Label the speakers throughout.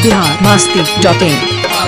Speaker 1: Bihar Masti dot in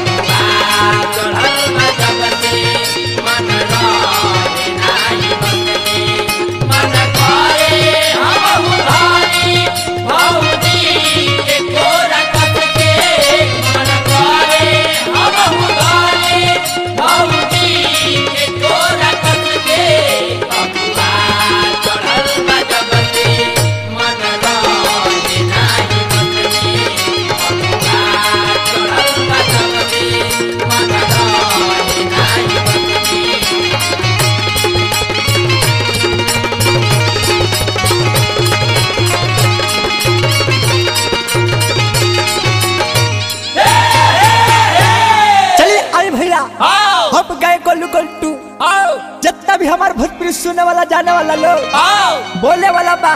Speaker 2: चलिए आए भैया हम गए गोलू गोल्टू जितना भी हमारे भोजपुरी सुनने वाला जाने वाला लोग बोले वाला बा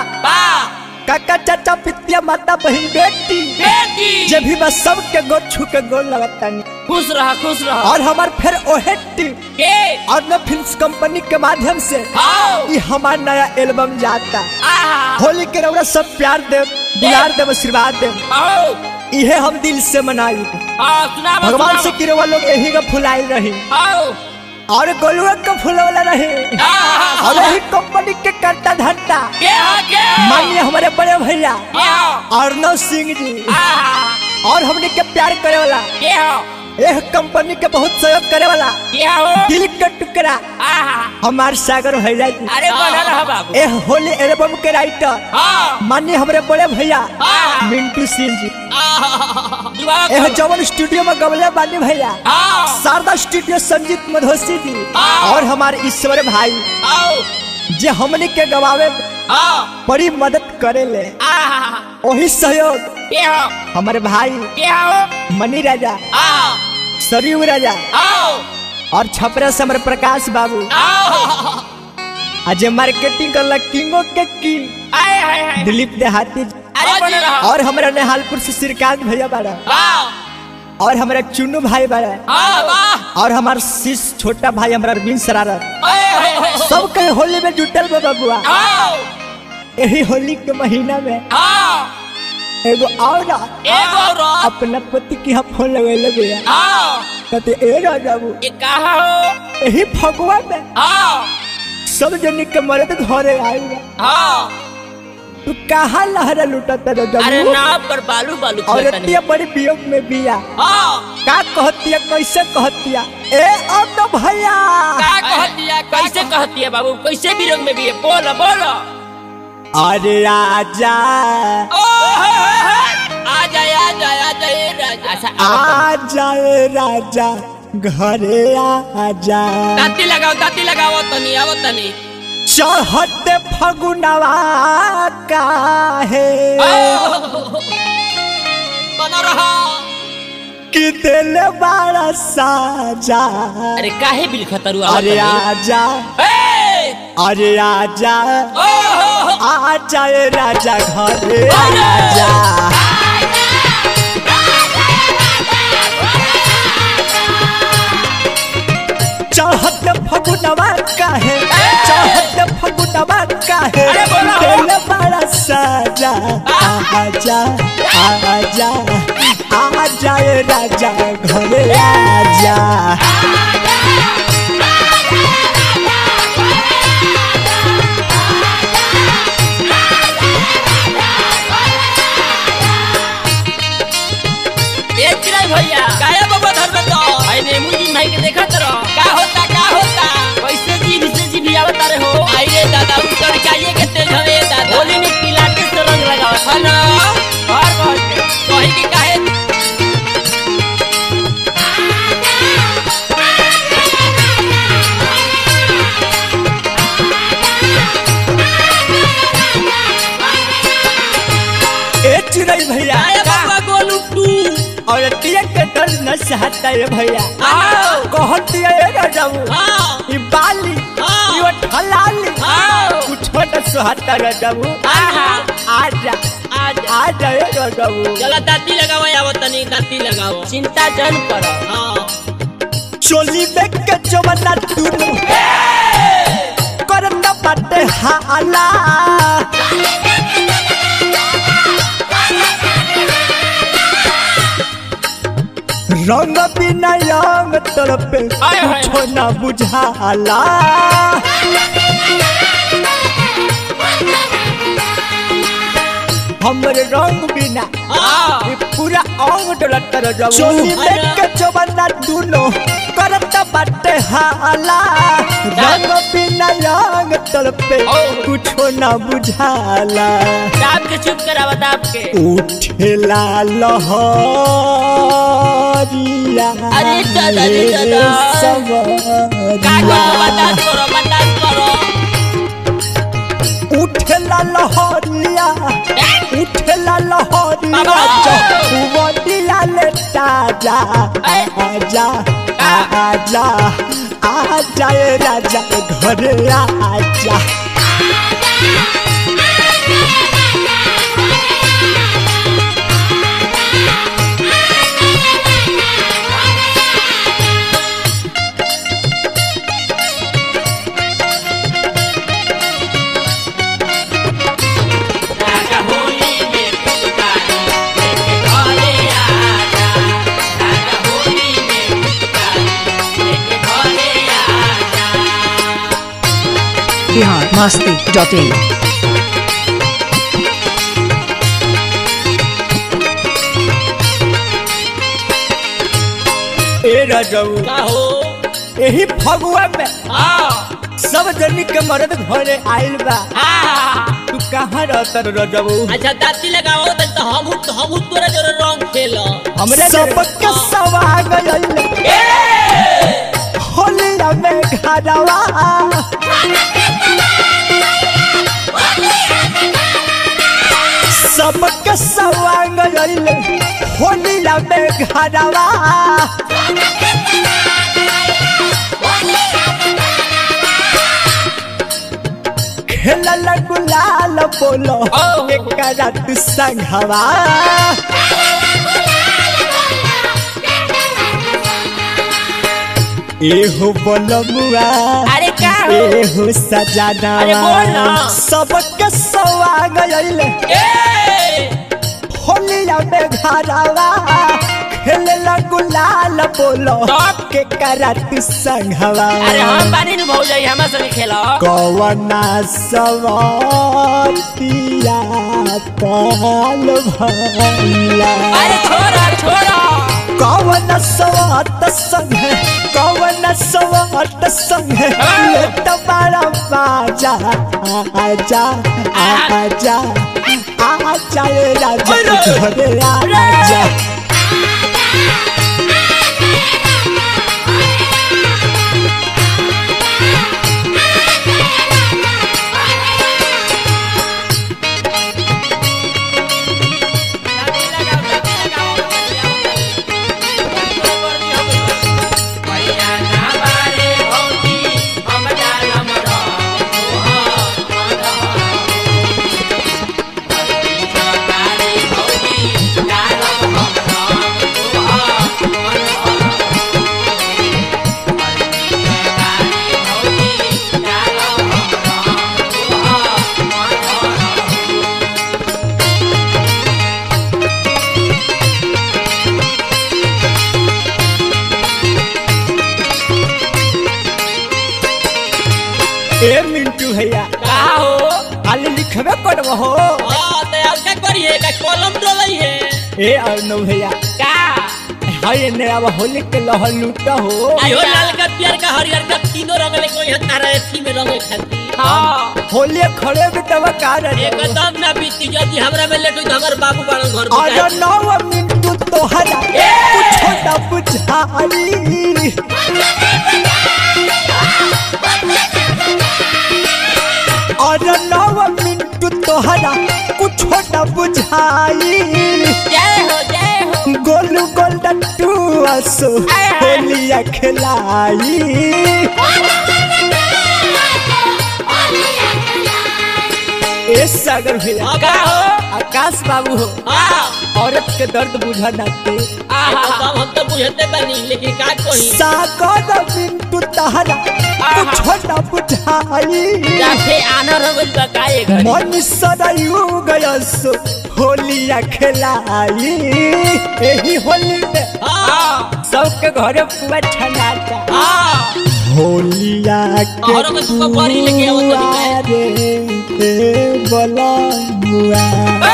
Speaker 2: काका चाचा पितिया माता बहन बेटी जब भी बस सबके गोद छू के गोल लगता नहीं
Speaker 3: खुश रहा खुश रहा
Speaker 2: और हमार फिर ओहे टीम
Speaker 3: के
Speaker 2: और न फिल्म कंपनी के माध्यम से
Speaker 3: आओ
Speaker 2: ये हमार नया एल्बम जाता
Speaker 3: आहा
Speaker 2: होली के रौरा सब प्यार दे दुलार दे आशीर्वाद दे
Speaker 3: आओ
Speaker 2: इहे हम दिल से मनाई
Speaker 3: आओ सुना
Speaker 2: भगवान से किरवा लोग यही का फुलाई रही
Speaker 3: आओ
Speaker 2: और गोलुआ का फुलवला रही
Speaker 3: आहा
Speaker 2: और यही कंपनी के करता धरता
Speaker 3: के हा के
Speaker 2: माननीय हमारे बड़े भैया
Speaker 3: आओ
Speaker 2: अर्णव सिंह जी
Speaker 3: आहा
Speaker 2: और हमने के प्यार करे वाला
Speaker 3: के हो
Speaker 2: यह कंपनी के बहुत सहयोग करे वाला
Speaker 3: के हो
Speaker 2: दिल का टुकड़ा
Speaker 3: आहा
Speaker 2: हमार सागर भैया जी
Speaker 3: अरे बना रहा बाबू
Speaker 2: यह होली एल्बम के राइटर
Speaker 3: हाँ
Speaker 2: माननीय हमारे बड़े भैया
Speaker 3: हाँ।
Speaker 2: मिंटू सिंह जी
Speaker 3: आहा दुबारा
Speaker 2: यह
Speaker 3: करो।
Speaker 2: जवन स्टूडियो में गमले बानी भैया
Speaker 3: आओ
Speaker 2: शारदा स्टूडियो संजीत मधोसी जी
Speaker 3: हाँ।
Speaker 2: और हमारे ईश्वर भाई
Speaker 3: आओ
Speaker 2: जे हमने के गवावे में
Speaker 3: आओ
Speaker 2: बड़ी मदद करे ले
Speaker 3: आहा
Speaker 2: वही सहयोग
Speaker 3: के हो
Speaker 2: हमारे भाई
Speaker 3: के हो
Speaker 2: मनी राजा
Speaker 3: आओ
Speaker 2: सरयू राजा
Speaker 3: आओ
Speaker 2: और छपरा से हमारे प्रकाश बाबू
Speaker 3: आओ
Speaker 2: आज मार्केटिंग कर किंगो के किंग
Speaker 3: आए हाय हाय
Speaker 2: दिलीप देहाती जी।
Speaker 3: अरे बना रहा
Speaker 2: और हमारा नेहालपुर से श्रीकांत भैया बाड़ा
Speaker 3: आओ
Speaker 2: और हमारा चुन्नू भाई बाड़ा
Speaker 3: आओ वाह
Speaker 2: और हमार शिष छोटा भाई हमारा अरविंद शरारत
Speaker 3: ओए होए होए
Speaker 2: सब कहीं होली में जुटल बा बबुआ
Speaker 3: आओ
Speaker 2: यही होली के महीना में
Speaker 3: आओ
Speaker 2: एगो और
Speaker 3: एगो और
Speaker 2: अपना पति की यहाँ फोन लगे भैया
Speaker 3: आओ
Speaker 2: कहते ए राजा बाबू
Speaker 3: ये कहा हो
Speaker 2: यही फगुआ में
Speaker 3: आओ
Speaker 2: सब जन के मर्द घरे आए
Speaker 3: आओ
Speaker 2: तू कहाँ लहरा लुटता राजा
Speaker 3: अरे
Speaker 2: बाबू
Speaker 3: नाव पर बालू बालू
Speaker 2: और
Speaker 3: खेलता नहीं
Speaker 2: इतनी बड़ी वियोग में बिया
Speaker 3: आओ
Speaker 2: का कहतिया कैसे कहतिया ए अब तो भैया
Speaker 3: का कहती है कैसे कहती है बाबू कैसे भी रंग में भी है बोलो बोलो
Speaker 2: अरे आजा
Speaker 3: ओ हो, हो, हो। आ जाए आ जाए आ जाए राजा अच्छा
Speaker 2: आजा ए राजा घरे आजा
Speaker 3: दाती लगाओ दाती लगाओ तनी आवो तनी
Speaker 2: चढ़ते फगुनवा काहे
Speaker 3: बना रहा
Speaker 2: कि दिल बड़ा साजा
Speaker 3: अरे काहे बिल खतरू
Speaker 2: अरे आजा अरे आजा
Speaker 3: ओ हो, हो।
Speaker 2: आजा ए राजा घरे आजा चढ़त फगुनवा काहे चढ़त फगुनवा काहे
Speaker 3: अरे बोलो।
Speaker 2: दिल बड़ा साजा आजा आजा आजा ए राजा घरे आजा
Speaker 3: ए चिराई भैया काया बाबा धर में तो आई ने मुझी भाई के देखा तरो का होता का होता कैसे जी से जी भी आवता रे हो आई रे दादा उतर चाहिए के तेल हवे दादा होली में पीला के से रंग लगाओ हेलो बाहर बाहर के कहीं के काहे
Speaker 2: ए चिड़ै भैया
Speaker 3: काया बाबा गोलू टू
Speaker 2: और तिया के दर्द न सहता है भैया
Speaker 3: आओ
Speaker 2: कहती है राजाऊ
Speaker 3: आओ
Speaker 2: ई बाली
Speaker 3: हाँ।
Speaker 2: ई वो ठलाली
Speaker 3: आओ
Speaker 2: कुछ छोटा सुहाता राजाऊ
Speaker 3: आहा
Speaker 2: आजा
Speaker 3: आज
Speaker 2: आजा ए राजाऊ
Speaker 3: चला दाती लगाओ आवो तनी दाती लगाओ चिंता जन करो हां
Speaker 2: चोली में के जवना टून करत बाटे हाला रंग बिना रंग तड़पे
Speaker 3: आय, आय,
Speaker 2: कुछो ना बुझाला हमरे रंग बिना
Speaker 3: हाँ
Speaker 2: ये पूरा अंग डोलत कर जाऊ चोली में
Speaker 3: अरे।
Speaker 2: के चोबना दुनो करत बाटे हाला रंग बिना रंग तड़पे
Speaker 3: ओ।
Speaker 2: कुछो ना बुझाला
Speaker 3: दाब के चुप करावा दाब के
Speaker 2: उठेला लहरिया
Speaker 3: अरे दादा रे दादा। का करो बर्दाश्त करो बर्दाश्त करो
Speaker 2: उठेला लहरिया उठेला लहरिया
Speaker 3: बाबा।
Speaker 2: जहुवतिया ले ताजा
Speaker 3: अरे।
Speaker 2: आजा आजा आजा ए राजा घरे आजा
Speaker 3: राजा होली में पिचकारी लेके घरे आजा राजा होली में पिचकारी लेके घरे आजा
Speaker 1: बिहार मस्ती डॉट इन
Speaker 2: ए राजाऊ
Speaker 3: का हो
Speaker 2: एही फगुआ में
Speaker 3: हाँ
Speaker 2: सब जनी के मर्द घरे आइल बा
Speaker 3: हाँ
Speaker 2: तू कहाँ रहता राजाऊ
Speaker 3: अच्छा दाती लगाओ तो तो हम तो हम तोरा जोरे रंग खेलो
Speaker 2: हमरे सबके सवाग होलिया में घरवा सबके सवाग होलिया में घरवा खेलल गुलाल बोलो
Speaker 3: ओ।
Speaker 2: एक रात संघवा एहो बोलमुआ
Speaker 3: अरे का हो
Speaker 2: एहो सजाना
Speaker 3: अरे बोल ना।
Speaker 2: सबके सवाग अइले
Speaker 3: ए
Speaker 2: होलिया में घरवा खेलला गुलाल बोलो
Speaker 3: तब?
Speaker 2: के करत संघवा
Speaker 3: अरे हम बानी नु भौज जाई हमरा संगे खेलो
Speaker 2: कवना सवातिया पाल भला
Speaker 3: अरे छोड़ा छोड़ा
Speaker 2: कवन सवात संग कवन सवात संग लेत बड़ा बाजा आजा आजा आजा ए राजा घरे आजा ए मिंटू भैया
Speaker 3: का हो
Speaker 2: खाली लिखबे करबो हो
Speaker 3: हाँ, तो अब क्या करिए का कलम डोलई है
Speaker 2: ए अर्नव भैया
Speaker 3: का
Speaker 2: हाय ने अब होली के लहर लूटा हो
Speaker 3: आयो लाल का प्यार का हरियर का तीनों रंग ले कोई हत्ता रहे थी में रंग खाती हाँ
Speaker 2: होली खड़े भी तब का रे
Speaker 3: एकदम ना बीती यदि हमरा में लेट हुई तो हमर बाबू बड़ा घर में
Speaker 2: अरे
Speaker 3: जाए।
Speaker 2: नौ मिनटू तोहरा कुछो ना बुझाई अरे नौ मिनटू तोहरा कुछो ना बुझाई
Speaker 3: जय हो जय हो
Speaker 2: गोलू गोल्डन टू असो होलिया खिलाई ए सागर भैया
Speaker 3: हाँ, का हो
Speaker 2: आकाश बाबू हो
Speaker 3: हाँ
Speaker 2: औरत के दर्द बुझा नाते
Speaker 3: एकदम हम तो बुझते बनी लेकिन का कही
Speaker 2: सागर मिंटू तहरा कुछ न बुझाई
Speaker 3: जाके आना रंगल बकाए घर
Speaker 2: मन सदायु गयस होलिया खेलाई यही होली में
Speaker 3: हाँ
Speaker 2: सबके घरे पुआ छनाता
Speaker 3: हाँ
Speaker 2: होलिया के
Speaker 3: तोहरो के तुका बड़ी लेके आवत बानी
Speaker 2: पुआ रे बलनुआ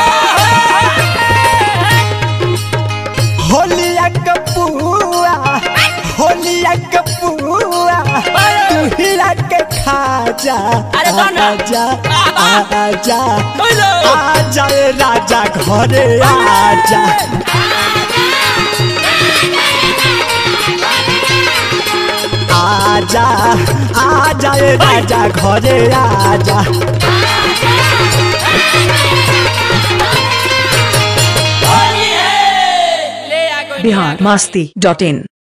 Speaker 2: होलिया के पुआ होलिया के पुआ तू हिला के खा जा
Speaker 3: अरे गाना।
Speaker 2: आजा
Speaker 3: आहा।
Speaker 2: आजा
Speaker 3: बोलो
Speaker 2: आजा ए राजा घरे आजा आजा आजा ए राजा घरे आजा
Speaker 3: ले आ कोई
Speaker 1: बिहार मस्ती डॉट इन